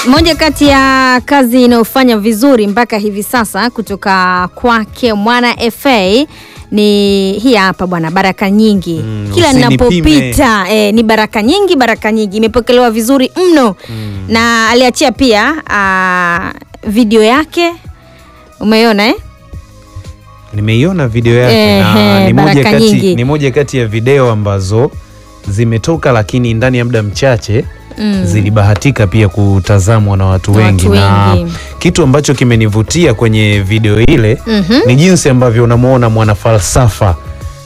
Moja kati ya kazi inayofanya vizuri mpaka hivi sasa kutoka kwake Mwana FA ni hii hapa bwana, baraka nyingi Mm, kila usinipime. ninapopita eh, ni baraka nyingi, baraka nyingi imepokelewa vizuri mno na aliachia pia ah, video yake umeiona eh? Nimeiona video yake Ehe, na ni moja, baraka kati, nyingi. ni moja kati ya video ambazo zimetoka, lakini ndani ya muda mchache Mm. zilibahatika pia kutazamwa na watu Na wengi, watu na wengi. kitu ambacho kimenivutia kwenye video ile Mhm. ni jinsi ambavyo unamwona mwanafalsafa,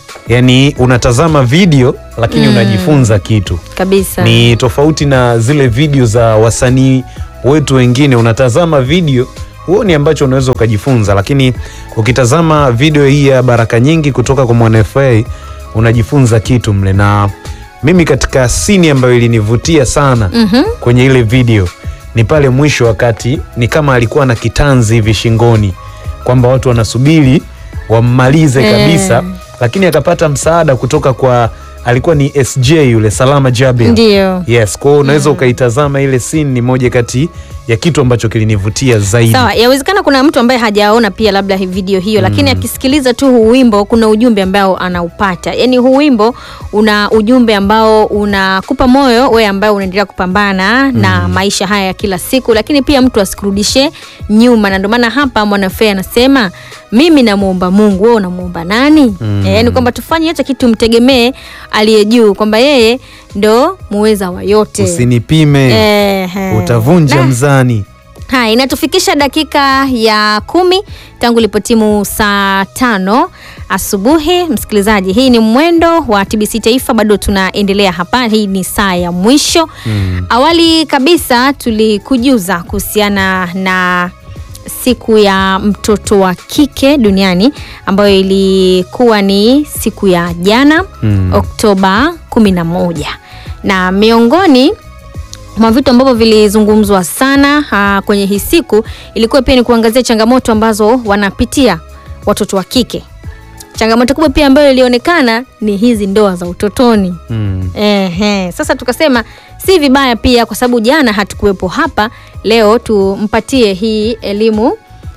yaani unatazama video lakini Mm. unajifunza kitu kabisa ni tofauti na zile video za wasanii wetu wengine. Unatazama video huoni ambacho unaweza ukajifunza, lakini ukitazama video hii ya baraka nyingi kutoka kwa Mwana FA unajifunza kitu mle. Na mimi katika sini ambayo ilinivutia sana Mhm. kwenye ile video ni pale mwisho, wakati ni kama alikuwa na kitanzi hivi shingoni, kwamba watu wanasubiri wammalize Eh. kabisa, lakini akapata msaada kutoka kwa alikuwa ni SJ yule Salama Jabir. ndio Yes, kwa hiyo unaweza ukaitazama ile scene, ni moja kati ya kitu ambacho kilinivutia zaidi. Sawa, yawezekana kuna mtu ambaye hajaona pia labda hii video hiyo, lakini akisikiliza tu huu wimbo kuna ujumbe ambao anaupata. Yaani huu wimbo una ujumbe ambao unakupa moyo wewe ambaye unaendelea kupambana na maisha haya ya kila siku, lakini pia mtu asikurudishe nyuma, na ndio maana hapa Mwanafe anasema mimi namuomba Mungu, wewe unamuomba nani? Mm. Eh, yaani kwamba tufanye hata kitu mtegemee aliye juu, kwamba yeye ndo muweza wa yote. Usinipime, Ehe. utavunja Na- mzani. Haya, inatufikisha dakika ya kumi tangu ilipotimu saa tano asubuhi. Msikilizaji, hii ni mwendo wa TBC Taifa, bado tunaendelea hapa. Hii ni saa ya mwisho. Mm. Awali kabisa tulikujuza kuhusiana na siku ya mtoto wa kike duniani ambayo ilikuwa ni siku ya jana Mm. Oktoba 11 na miongoni mwa vitu ambavyo vilizungumzwa sana ha, kwenye hii siku ilikuwa pia ni kuangazia changamoto ambazo wanapitia watoto wa kike. Changamoto kubwa pia ambayo ilionekana ni hizi ndoa za utotoni. Mm. Ehe, sasa tukasema si vibaya pia, kwa sababu jana hatukuwepo hapa, leo tumpatie hii elimu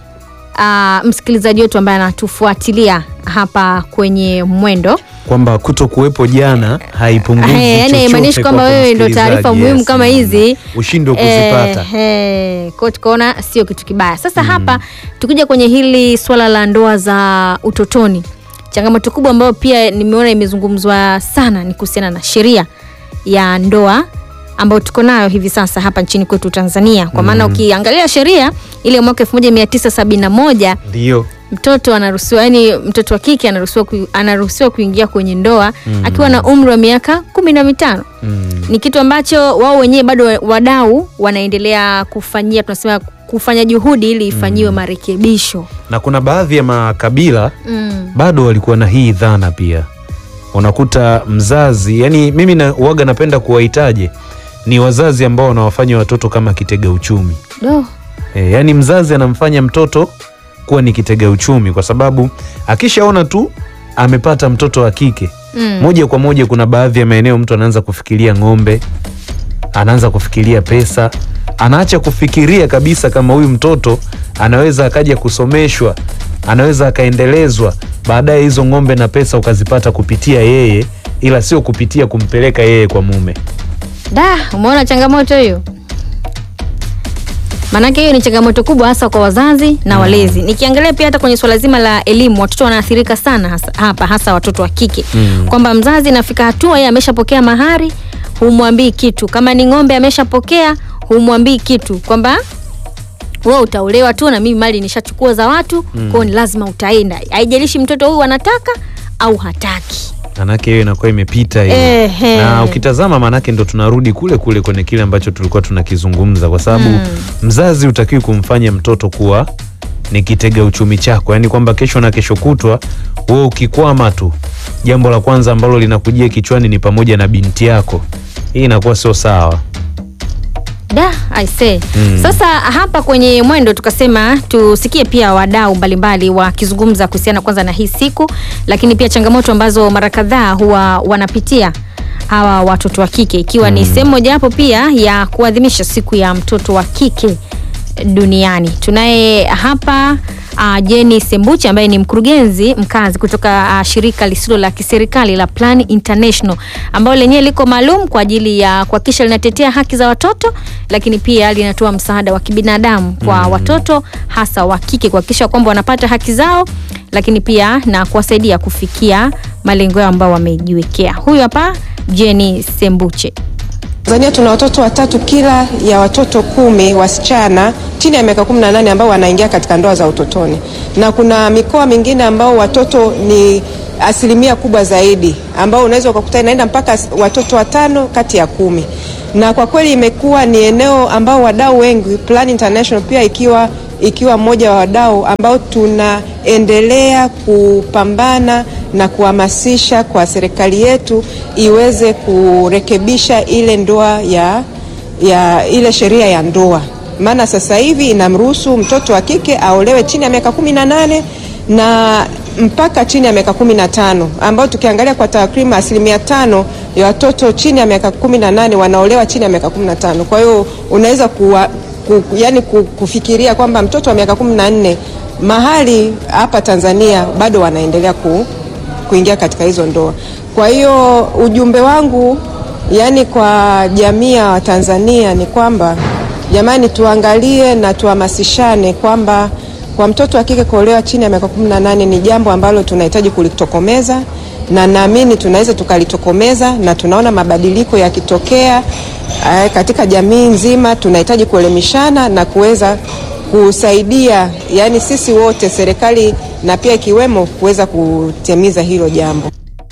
ah, msikilizaji wetu ambaye anatufuatilia hapa kwenye mwendo Kwamba kuto kuwepo jana haipunguzi Eh, yaani chochote haimaanishi kwamba kwako wewe ndo msikilizaji. taarifa muhimu kama hizi ushindwe kuzipata. Eh, eh, kwa hiyo tukaona sio kitu kibaya. Sasa hapa tukija kwenye hili swala la ndoa za utotoni, changamoto kubwa ambayo pia nimeona imezungumzwa sana ni kuhusiana na sheria ya ndoa ambayo tuko nayo hivi sasa hapa nchini kwetu Tanzania, kwa maana ukiangalia sheria ile ya mwaka 1971 Ndio. mtoto anaruhusiwa yani, mtoto wa kike anaruhusiwa ku, anaruhusiwa kuingia kwenye ndoa akiwa na umri wa miaka kumi na mitano. Mm. Ni kitu ambacho wao wenyewe bado wadau wanaendelea kufanyia, tunasema kufanya juhudi ili ifanyiwe marekebisho. Na kuna baadhi ya makabila Mm. bado walikuwa na hii dhana pia. Unakuta mzazi, yani mimi na, waga napenda kuwahitaje ni wazazi ambao wanawafanya watoto kama kitega uchumi. Do. E, yaani mzazi anamfanya mtoto kuwa ni kitega uchumi kwa sababu akishaona tu amepata mtoto wa kike Mm. moja kwa moja, kuna baadhi ya maeneo mtu anaanza kufikiria ng'ombe, anaanza kufikiria pesa, anaacha kufikiria kabisa kama huyu mtoto anaweza akaja kusomeshwa, anaweza akaendelezwa, baadaye hizo ng'ombe na pesa ukazipata kupitia yeye, ila sio kupitia kumpeleka yeye kwa mume. Da, umeona changamoto hiyo? Maanake hiyo ni changamoto kubwa hasa kwa wazazi na walezi. Nikiangalia pia hata kwenye swala zima la elimu, watoto wanaathirika sana hasa, hapa hasa watoto wa kike Mm. kwamba mzazi nafika hatua yeye ameshapokea mahari, humwambii kitu. Kama ni ng'ombe ameshapokea, humwambii kitu kwamba wewe utaolewa tu na mimi mali nishachukua za watu, kwa hiyo ni lazima utaenda, haijalishi mtoto huyu anataka au hataki. Manake hiyo inakuwa imepita hiyo. Ehe. Na ukitazama manake ndo tunarudi kule kule kwenye kile ambacho tulikuwa tunakizungumza, kwa sababu mzazi hutakiwi kumfanya mtoto kuwa ni kitega uchumi chako, yaani kwamba kesho na kesho kutwa wewe ukikwama tu, jambo la kwanza ambalo linakujia kichwani ni pamoja na binti yako. Hii inakuwa sio sawa. Da, I say. Mm. Sasa hapa kwenye mwendo tukasema tusikie pia wadau mbalimbali wakizungumza kuhusiana kwanza na hii siku, lakini pia changamoto ambazo mara kadhaa huwa wanapitia hawa watoto wa kike ikiwa ni sehemu mojawapo pia ya kuadhimisha siku ya mtoto wa kike duniani. Tunaye hapa uh, Jenny Sembuchi ambaye ni mkurugenzi mkazi kutoka uh, shirika lisilo la kiserikali la Plan International ambalo lenyewe liko maalum kwa ajili ya kuhakikisha linatetea haki za watoto, lakini pia linatoa msaada wa kibinadamu kwa watoto hasa wa kike kuhakikisha kwamba wanapata haki zao, lakini pia na kuwasaidia kufikia malengo yao ambao wamejiwekea. Huyu hapa Jenny Sembuche. Tanzania tuna watoto watatu kila ya watoto kumi wasichana chini ya miaka 18 ambao wanaingia katika ndoa za utotoni, na kuna mikoa mingine ambao watoto ni asilimia kubwa zaidi, ambao unaweza ukakuta inaenda mpaka watoto watano kati ya kumi, na kwa kweli imekuwa ni eneo ambao wadau wengi, Plan International pia ikiwa ikiwa mmoja wa wadau ambao tunaendelea kupambana na kuhamasisha kwa serikali yetu iweze kurekebisha ile ndoa ya, ya ile sheria ya ndoa, maana sasa hivi inamruhusu mtoto wa kike aolewe chini ya miaka kumi na nane na mpaka chini ya miaka kumi na tano ambao tukiangalia kwa takriban asilimia tano ya watoto chini ya miaka kumi na nane wanaolewa chini ya miaka kumi na tano Kwa hiyo unaweza kuwa, ku, yani kufikiria kwamba mtoto wa miaka kumi na nne mahali hapa Tanzania bado wanaendelea ku, kuingia katika hizo ndoa. Kwa hiyo ujumbe wangu yani kwa jamii ya Tanzania ni kwamba jamani, tuangalie na tuhamasishane kwamba kwa mtoto wa kike kuolewa chini ya miaka 18 ni jambo ambalo tunahitaji kulitokomeza, na naamini tunaweza tukalitokomeza, na tunaona mabadiliko yakitokea katika jamii nzima. Tunahitaji kuelimishana na kuweza kusaidia, yani sisi wote, serikali na pia ikiwemo kuweza kutimiza hilo jambo.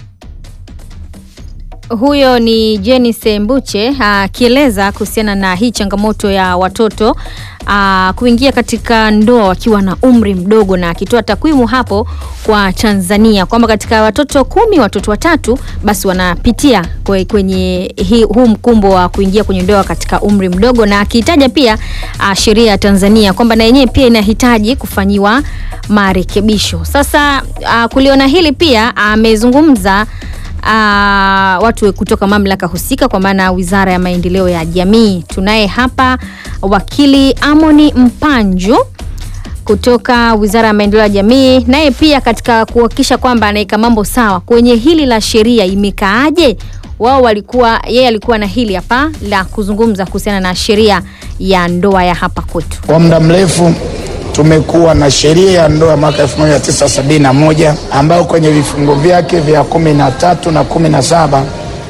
Huyo ni Jenny Sembuche akieleza kuhusiana na hii changamoto ya watoto aa, kuingia katika ndoa wakiwa na umri mdogo, na akitoa takwimu hapo kwa Tanzania kwamba katika watoto kumi watoto watatu basi wanapitia kwe- kwenye hii, huu mkumbo wa kuingia kwenye ndoa katika umri mdogo, na akihitaja pia aa, sheria ya Tanzania kwamba na yenyewe pia inahitaji kufanyiwa marekebisho. Sasa aa, kuliona hili pia amezungumza Ah, watu kutoka mamlaka husika kwa maana Wizara ya Maendeleo ya Jamii. Tunaye hapa wakili Amoni Mpanju kutoka Wizara ya Maendeleo ya Jamii, naye pia katika kuhakikisha kwamba anaweka mambo sawa kwenye hili la sheria imekaaje. Wao walikuwa yeye alikuwa na hili hapa la kuzungumza kuhusiana na sheria ya ndoa ya hapa kwetu. Kwa muda mrefu tumekuwa na sheria ya ndoa mwaka 1971 ambayo kwenye vifungu vyake vya kumi na tatu na kumi na saba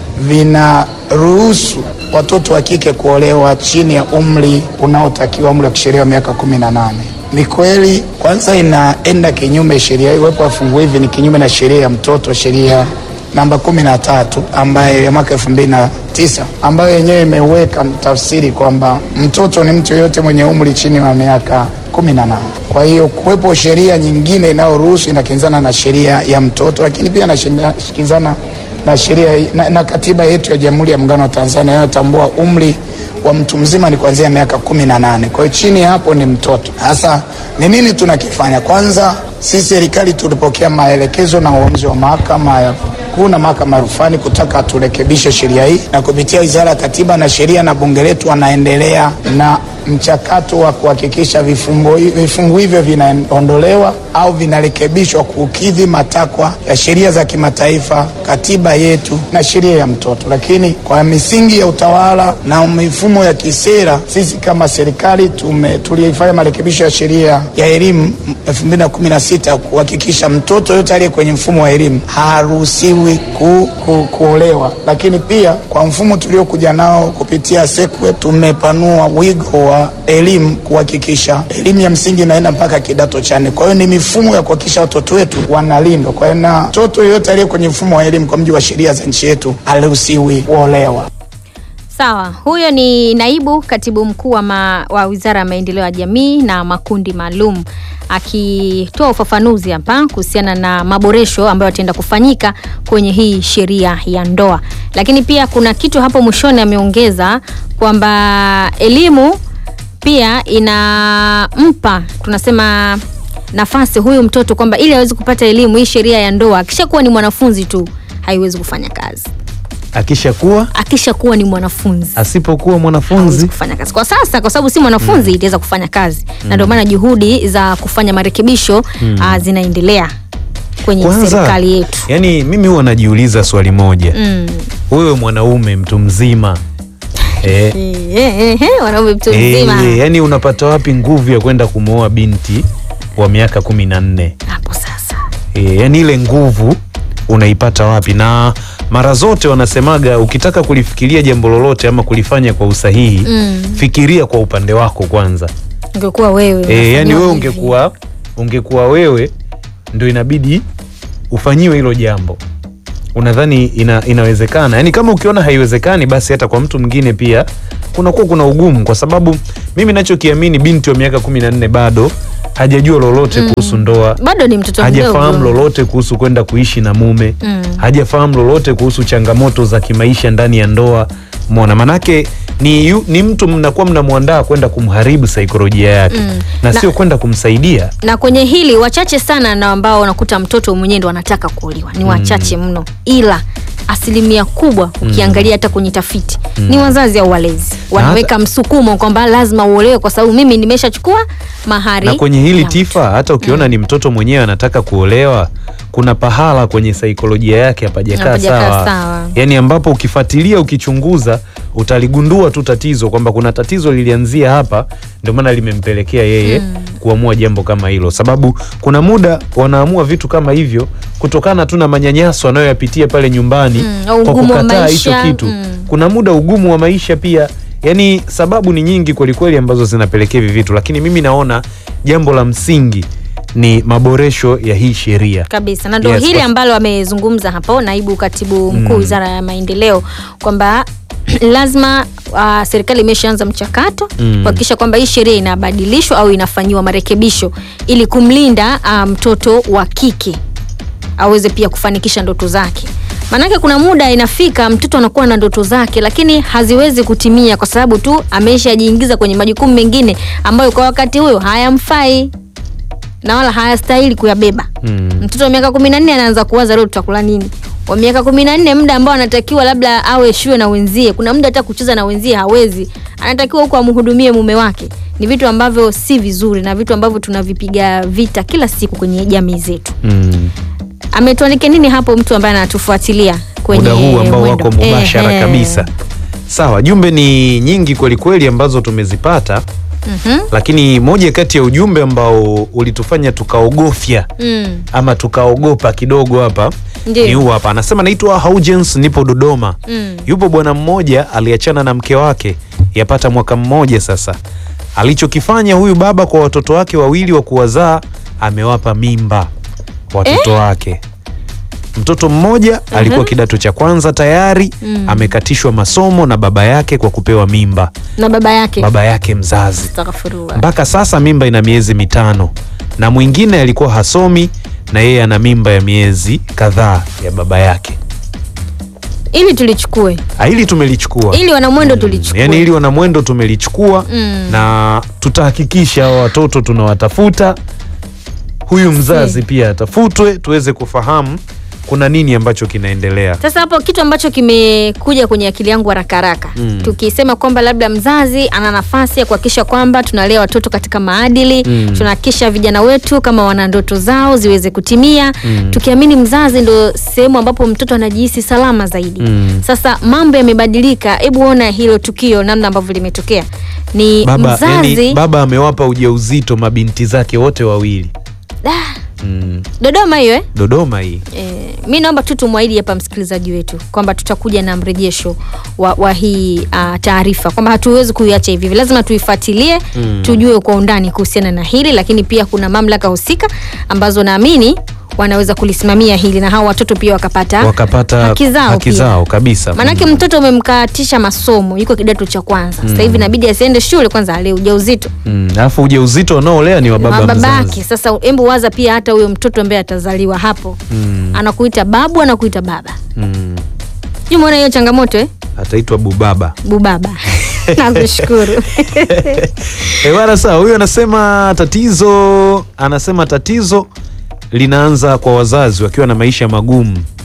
vinaruhusu watoto wa kike kuolewa chini ya umri unaotakiwa umri wa kisheria wa miaka 18. Ni kweli, kwanza inaenda kinyume, sheria iwepo wa fungu hivi ni kinyume na sheria ya mtoto, sheria namba 13 ambayo ya mwaka 2009 ambayo yenyewe imeweka tafsiri kwamba mtoto ni mtu yoyote mwenye umri chini ya miaka 18. Kwa hiyo kuwepo sheria nyingine inayoruhusu inakinzana na sheria ya mtoto, lakini pia inakinzana na sheria na, na katiba yetu ya Jamhuri ya Muungano wa Tanzania inayotambua umri wa mtu mzima ni kuanzia miaka 18. Kwa hiyo chini ya hapo ni mtoto. Sasa ni nini tunakifanya? Kwanza sisi serikali tulipokea maelekezo na uamuzi wa mahakama ya kuu na mahakama ya rufani kutaka turekebishe sheria hii, na kupitia Wizara ya Katiba na Sheria na bunge letu wanaendelea na mchakato wa kuhakikisha vifungu vifungu hivyo vinaondolewa au vinarekebishwa kukidhi matakwa ya sheria za kimataifa, katiba yetu na sheria ya mtoto. Lakini kwa misingi ya utawala na mifumo ya kisera, sisi kama serikali tume tulifanya marekebisho ya sheria ya elimu 2016 kuhakikisha mtoto yote aliye kwenye mfumo wa elimu haruhusiwi ku, ku, kuolewa. Lakini pia kwa mfumo tuliokuja nao kupitia SEQUIP tumepanua wigo wa elimu kuhakikisha elimu ya msingi inaenda mpaka kidato cha nne. Kwa hiyo ni mifumo ya kuhakikisha watoto wetu wanalindwa. Kwa hiyo na mtoto yeyote aliye kwenye mfumo wa elimu kwa mujibu wa sheria za nchi yetu haruhusiwi kuolewa. Sawa, huyo ni naibu katibu mkuu wa, ma, wa Wizara ya Maendeleo ya Jamii na makundi maalum akitoa ufafanuzi hapa kuhusiana na maboresho ambayo yataenda kufanyika kwenye hii sheria ya ndoa. Lakini pia kuna kitu hapo mwishoni ameongeza kwamba elimu pia inampa tunasema nafasi huyu mtoto kwamba ili aweze kupata elimu hii sheria ya ndoa akishakuwa ni mwanafunzi tu haiwezi kufanya kazi. akishakuwa akishakuwa ni mwanafunzi asipokuwa hawezi mwanafunzi kufanya kazi kwa sasa, kwa sababu si mwanafunzi itaweza kufanya kazi na ndio maana juhudi za kufanya marekebisho ah, zinaendelea kwenye kwanza serikali yetu. yani mimi huwa najiuliza swali moja Mm. wewe mwanaume mtu mzima eh, Eh, eh, eh, wanaume mtu mzima eh, yani unapata wapi nguvu ya kwenda kumwoa binti wa miaka kumi na nne hapo sasa. e, yani ile nguvu unaipata wapi na mara zote wanasemaga ukitaka kulifikiria jambo lolote ama kulifanya kwa usahihi Mm. fikiria kwa upande wako kwanza Ungekuwa wewe e, yani unafanyiwa wewe hivi. ungekuwa ungekuwa wewe ndio inabidi ufanyiwe hilo jambo unadhani ina, inawezekana yani kama ukiona haiwezekani basi hata kwa mtu mwingine pia kunakuwa kuna ugumu kwa sababu mimi nachokiamini binti wa miaka kumi na nne bado hajajua lolote kuhusu ndoa bado ni mtoto hajafahamu mdogo. lolote kuhusu kwenda kuishi na mume Mm. hajafahamu lolote kuhusu changamoto za kimaisha ndani ya ndoa mona manake ni, yu, ni mtu mnakuwa mnamwandaa kwenda kumharibu saikolojia yake Mm. na, Na- sio kwenda kumsaidia na kwenye hili wachache sana na ambao unakuta mtoto mwenyewe ndo anataka kuolewa ni wachache mno, ila asilimia kubwa ukiangalia hata kwenye tafiti ni wazazi au walezi wanaweka msukumo kwamba lazima uolewe kwa sababu mimi nimeshachukua mahari na kwenye hili yangu. tifa hata ukiona ni mtoto mwenyewe anataka kuolewa kuna pahala kwenye saikolojia yake hapajakaa Hapajakaa sawa. sawa. yaani ambapo ukifuatilia ukichunguza utaligundua tu tatizo kwamba kuna tatizo lilianzia hapa ndio maana limempelekea yeye kuamua jambo kama hilo sababu kuna muda wanaamua vitu kama hivyo kutokana tu na manyanyaso anayoyapitia pale nyumbani Mm, au kwa ugumu wa kukataa hicho maisha, kitu mm. kuna muda ugumu wa maisha pia yaani sababu ni nyingi kwelikweli ambazo zinapelekea hivi vitu lakini mimi naona jambo la msingi ni maboresho ya hii sheria kabisa na ndo Yes, hili kwa- ambalo amezungumza hapo naibu katibu mkuu wizara ya maendeleo kwamba lazima uh, serikali imeshaanza mchakato Mm. kuhakikisha kwamba hii sheria inabadilishwa au inafanyiwa marekebisho ili kumlinda uh, mtoto wa kike aweze pia kufanikisha ndoto zake maanake kuna muda inafika mtoto anakuwa na ndoto zake lakini haziwezi kutimia kwa sababu tu ameshajiingiza kwenye majukumu mengine ambayo kwa wakati huyo hayamfai na wala hayastahili kuyabeba Mm. mtoto wa miaka kumi na nne anaanza kuwaza leo tutakula nini wa miaka kumi na nne muda ambao anatakiwa labda awe shule na wenzie kuna muda hata kucheza na wenzie hawezi anatakiwa huko amhudumie mume wake ni vitu ambavyo si vizuri na vitu ambavyo tunavipiga vita kila siku kwenye jamii zetu mm. ametuandikia nini hapo mtu ambaye anatufuatilia kwenye muda huu ambao mwendo? wako mubashara Ehe. kabisa sawa jumbe ni nyingi kwelikweli ambazo tumezipata Mhm. lakini moja kati ya ujumbe ambao ulitufanya tukaogofya Mm. ama tukaogopa kidogo hapa Ndiyo. ni huu hapa anasema naitwa Haujens nipo Dodoma Mm. yupo bwana mmoja aliachana na mke wake yapata mwaka mmoja sasa alichokifanya huyu baba kwa watoto wake wawili wa kuwazaa amewapa mimba watoto wake mtoto mmoja alikuwa kidato cha kwanza tayari amekatishwa masomo na baba yake kwa kupewa mimba na baba yake baba yake mzazi Astaghfirullah. mpaka sasa mimba ina miezi mitano na mwingine alikuwa hasomi na yeye ana mimba ya miezi kadhaa ya baba yake ili tulichukue Ah, hili tumelichukua ili wanamwendo tulichukue yaani hili wanamwendo tumelichukua Mm. na tutahakikisha hawa watoto tunawatafuta huyu mzazi pia atafutwe tuweze kufahamu kuna nini ambacho kinaendelea Sasa hapo kitu ambacho kimekuja kwenye akili yangu haraka haraka Mm. tukisema kwamba labda mzazi ana nafasi ya kuhakikisha kwamba tunalea watoto katika maadili Mm. tunahakikisha vijana wetu kama wana ndoto zao ziweze kutimia Mm. tukiamini mzazi ndo sehemu ambapo mtoto anajihisi salama zaidi Mm. sasa mambo yamebadilika hebu ona hilo tukio namna ambavyo limetokea ni baba, mzazi yani, baba amewapa ujauzito mabinti zake wote wawili Ah, mm. dodoma hiyo eh? dodoma hii Eh, mi naomba tu tumwahidi hapa msikilizaji wetu kwamba tutakuja na mrejesho wa, wa hii uh, taarifa kwamba hatuwezi kuiacha hivi hivi lazima tuifuatilie Mm. tujue kwa undani kuhusiana na hili lakini pia kuna mamlaka husika ambazo naamini wanaweza kulisimamia hili na hao watoto pia wakapata, wakapata haki zao haki pia. zao kabisa maanake mtoto umemkatisha masomo yuko kidato cha kwanza sasa hivi inabidi asiende shule kwanza ale ujauzito Mm, alafu ujauzito wanaolea ni wa baba babake mzazi sasa embu waza pia hata huyo mtoto ambaye atazaliwa hapo Mm, anakuita babu anakuita baba mm. Umeona hiyo changamoto eh? ataitwa bubaba Bubaba. Nakushukuru. Eh, bwana sawa huyu anasema tatizo anasema tatizo linaanza kwa wazazi wakiwa na maisha magumu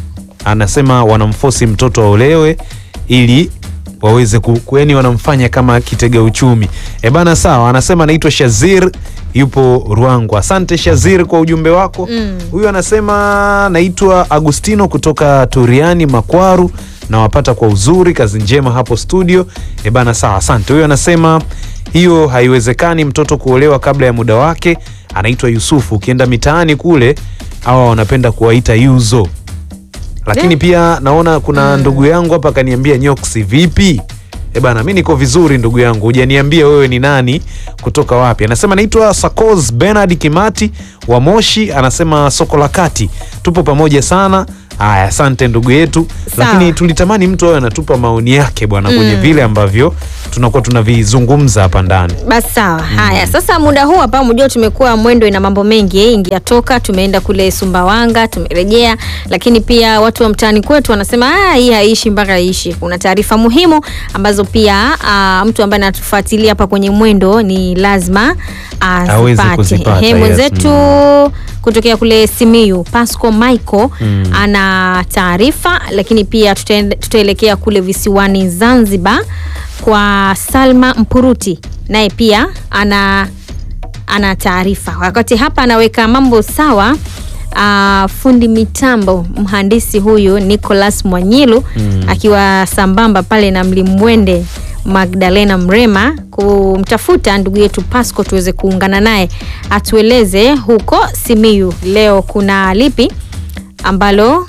anasema wanamfosi mtoto aolewe ili waweze ku, ku- yaani wanamfanya kama kitega uchumi. E bana, sawa. Anasema anaitwa Shazir, yupo Ruangwa. Asante Shazir kwa ujumbe wako. Huyu anasema naitwa Agustino kutoka Turiani Makwaru, nawapata kwa uzuri, kazi njema hapo studio. E bana, sawa, asante. Huyu anasema hiyo haiwezekani mtoto kuolewa kabla ya muda wake. Anaitwa Yusufu. Ukienda mitaani kule hawa wanapenda kuwaita yuzo lakini Eh. pia naona kuna ndugu yangu hapa akaniambia nyoksi vipi e bana mi niko vizuri ndugu yangu hujaniambia wewe ni nani kutoka wapi anasema naitwa sacos benard kimati wa moshi anasema soko la kati tupo pamoja sana haya asante ndugu yetu Sawa. lakini tulitamani mtu awe anatupa maoni yake bwana kwenye vile ambavyo tunakuwa tunavizungumza hapa ndani Basi sawa. Haya, sasa muda huu hapa mjua tumekuwa mwendo ina mambo mengi eh, ingia toka, tumeenda kule Sumbawanga, tumerejea, lakini pia watu wa mtaani kwetu wanasema ah, hii haishi mpaka iishi. Kuna taarifa muhimu ambazo pia ah, mtu ambaye anatufuatilia hapa kwenye mwendo ni lazima Aweze azipate. kuzipata, Ehe, yes. mwenzetu kutokea kule Simiyu Pasco Michael ana taarifa, lakini pia tutaende- tutaelekea kule visiwani Zanzibar kwa Salma Mpuruti, naye pia ana ana taarifa. Wakati hapa anaweka mambo sawa. Uh, fundi mitambo mhandisi huyu Nicholas Mwanyilu akiwa sambamba pale na mlimwende Magdalena Mrema kumtafuta ndugu yetu Pasco tuweze kuungana naye atueleze huko Simiyu leo kuna lipi ambalo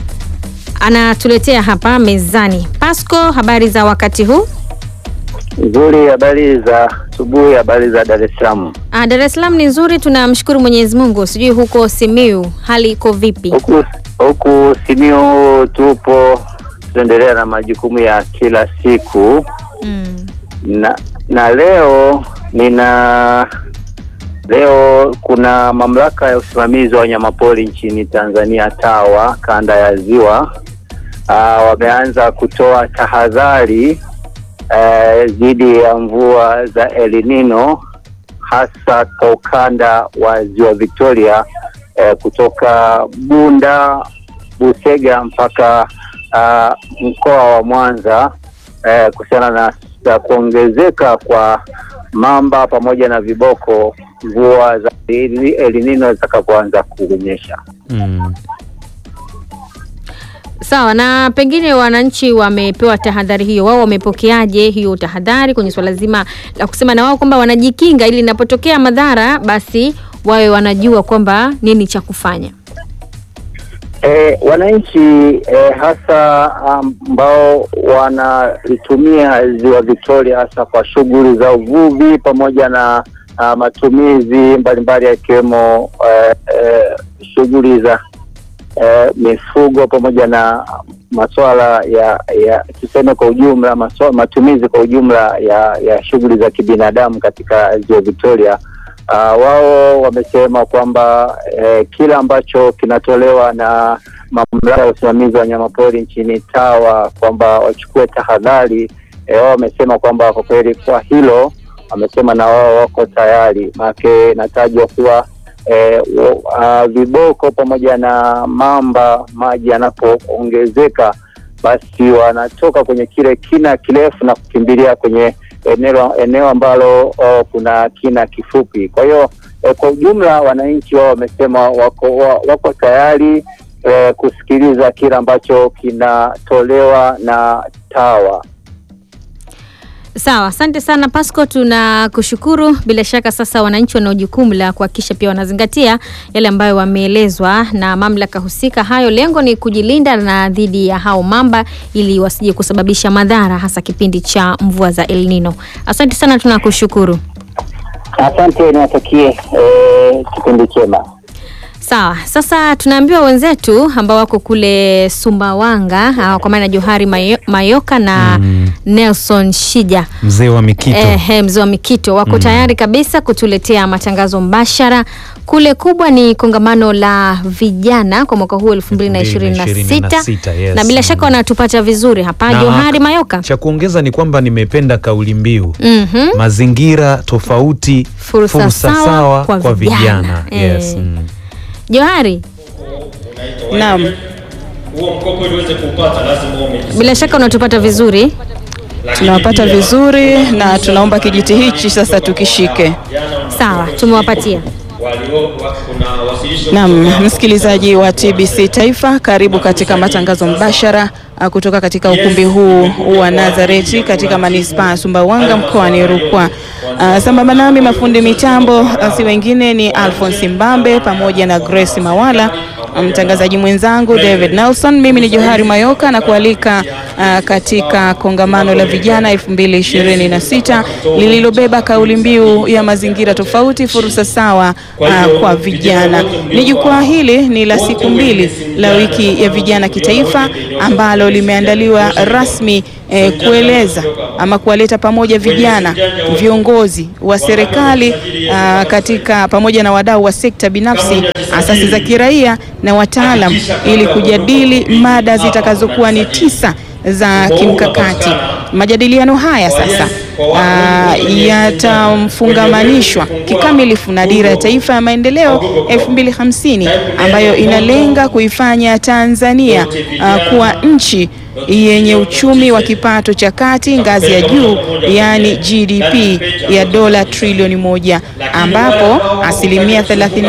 anatuletea hapa mezani. Pasco, habari za wakati huu? Nzuri, habari za asubuhi, habari za Dar es Salaam. Ah, Dar es Salaam ni nzuri, tunamshukuru Mwenyezi Mungu. Sijui huko Simiyu hali iko vipi? Huku huku Simiyu tupo tunaendelea na majukumu ya kila siku Mm. na, na leo nina leo kuna mamlaka ya usimamizi wa wanyamapori nchini Tanzania TAWA kanda ya Ziwa ah, wameanza kutoa tahadhari eh, dhidi ya mvua za El Nino hasa kwa ukanda wa Ziwa Victoria eh, kutoka Bunda, Busega mpaka ah, mkoa wa Mwanza eh, kuhusiana na, na kuongezeka kwa mamba pamoja na viboko mvua za El El Nino zitakapoanza kunyesha. mm. Sawa, na pengine wananchi wamepewa tahadhari hiyo, wao wamepokeaje hiyo tahadhari kwenye swala zima la kusema na wao kwamba wanajikinga ili inapotokea madhara basi wawe wanajua kwamba nini cha kufanya. E, wananchi e, hasa ambao wanalitumia ziwa Victoria hasa kwa shughuli za uvuvi pamoja na a, matumizi mbalimbali yakiwemo e, e, shughuli za e, mifugo pamoja na masuala ya ya tuseme kwa ujumla maswala, matumizi kwa ujumla ya ya shughuli za kibinadamu katika ziwa Victoria. Uh, wao wamesema kwamba eh, kile ambacho kinatolewa na mamlaka ya usimamizi wa wanyamapori nchini TAWA kwamba wachukue tahadhari. Eh, wao wamesema kwamba kwa kweli kwa hilo wamesema na wao wako tayari, maanake natajwa kuwa eh, wo- uh, viboko pamoja na mamba maji yanapoongezeka basi wanatoka kwenye kile kina kirefu na kukimbilia kwenye eneo eneo ambalo oh, kuna kina kifupi. Kwa hiyo eh, kwa ujumla wananchi wao wamesema wako, wa- wako tayari eh, kusikiliza kile ambacho kinatolewa na TAWA. Sawa, asante sana Pasco, tunakushukuru. Bila shaka sasa wananchi wana jukumu la kuhakikisha pia wanazingatia yale ambayo wameelezwa na mamlaka husika. Hayo lengo ni kujilinda na dhidi ya hao mamba ili wasije kusababisha madhara, hasa kipindi cha mvua za El Nino. Asante sana, tunakushukuru. Asante, niwatakie eh, kipindi chema. Sawa, sasa tunaambiwa wenzetu ambao wako kule Sumbawanga, ah, kwa maana Johari Mayo, Mayoka na Nelson Shija mzee wa mikito Ehe, mzee wa Mikito wako tayari kabisa kutuletea matangazo mbashara. Kule kubwa ni kongamano la vijana kwa mwaka huu 2026 2026, yes. na bila shaka wanatupata vizuri hapa Na Johari Mayoka. cha kuongeza ni kwamba nimependa kauli mbiu Mhm. mazingira tofauti Fursa sawa kwa vijana. Yes. Eh. mm. Johari, Naam, huo mkopo ili uweze kuupata lazima uwe umejisajili. Bila shaka unatupata vizuri. Lakini Tunawapata pia, vizuri na tunaomba kijiti hichi sasa tukishike. Sawa, tumewapatia. walio wa- kuna wasilisho Naam, msikilizaji wa TBC Taifa, karibu katika matangazo mbashara ah, kutoka katika ukumbi huu wa Nazareti katika manispaa ya Sumbawanga mkoani Rukwa. Ah, Sambamba nami mafundi mitambo ah, si wengine ni Alphonse Mbambe pamoja na Grace Mawala, mtangazaji mwenzangu David Nelson. Mimi ni Johari Mayoka na kualika ah, katika kongamano la vijana 2026 lililobeba kauli mbiu ya mazingira tofauti, fursa sawa ah, kwa vijana. Ni jukwaa hili ni la siku mbili la wiki ya vijana kitaifa ambalo limeandaliwa rasmi eh, kueleza ama kuwaleta pamoja vijana, viongozi wa serikali ah, katika pamoja na wadau wa sekta binafsi, asasi za kiraia na wataalam ili kujadili mada zitakazokuwa ni tisa za kimkakati. Majadiliano haya sasa ah, yatamfungamanishwa kikamilifu na dira ya taifa ya maendeleo 2050 ambayo inalenga kuifanya Tanzania ah, kuwa nchi yenye uchumi wa kipato cha kati ngazi ya juu, yaani GDP ya dola trilioni moja, ambapo asilimia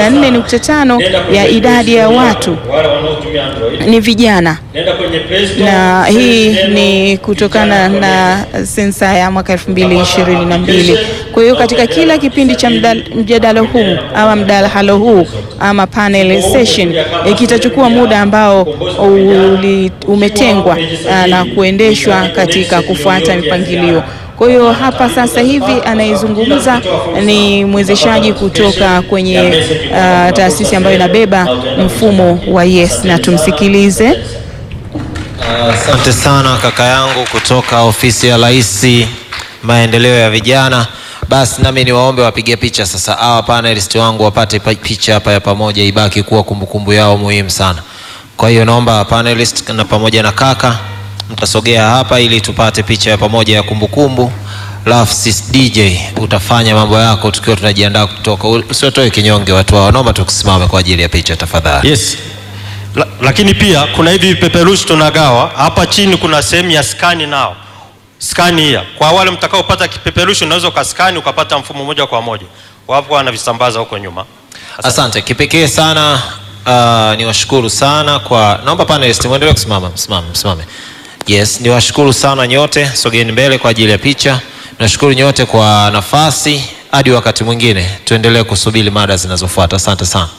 34.5 ya idadi ya watu wale wanaotumia Android ni vijana nenda kwenye Play Store na hii ni kutokana na sensa ya mwaka 2022. Kwa hiyo katika kila kipindi cha mda- mjadala huu ama mdahalo huu ama panel session eh, kitachukua muda ambao uli, umetengwa ah, na kuendeshwa katika kufuata mipangilio. Kwa hiyo hapa sasa hivi anayezungumza ni mwezeshaji kutoka kwenye ah, taasisi ambayo inabeba mfumo wa Yes, na tumsikilize. Asante sana kaka yangu kutoka ofisi ya Rais maendeleo ya vijana. Basi nami niwaombe wapige picha sasa, hawa panelist wangu wapate pa- picha hapa ya pamoja, ibaki kuwa kumbukumbu yao muhimu sana. Kwa hiyo naomba panelist na pamoja na kaka mtasogea hapa ili tupate picha ya pamoja ya kumbukumbu. Alafu sis DJ utafanya mambo yako tukiwa tunajiandaa kutoka. Usiotoe kinyonge watu wao, naomba tukusimame kwa ajili ya picha tafadhali. Yes. La, lakini pia kuna hivi vipeperushi tunagawa hapa chini, kuna sehemu ya skani nao skani hiya. Kwa wale mtakaopata kipeperushi, unaweza ukaskani ukapata mfumo moja kwa moja, wapo wanavisambaza huko nyuma. Asante kipekee sana. Uh, niwashukuru sana kwa, naomba panelist muendelee kusimama, msimame, msimame. Yes, niwashukuru sana nyote, sogeni mbele kwa ajili ya picha. Nashukuru nyote kwa nafasi. Hadi wakati mwingine, tuendelee kusubiri mada zinazofuata. Asante sana.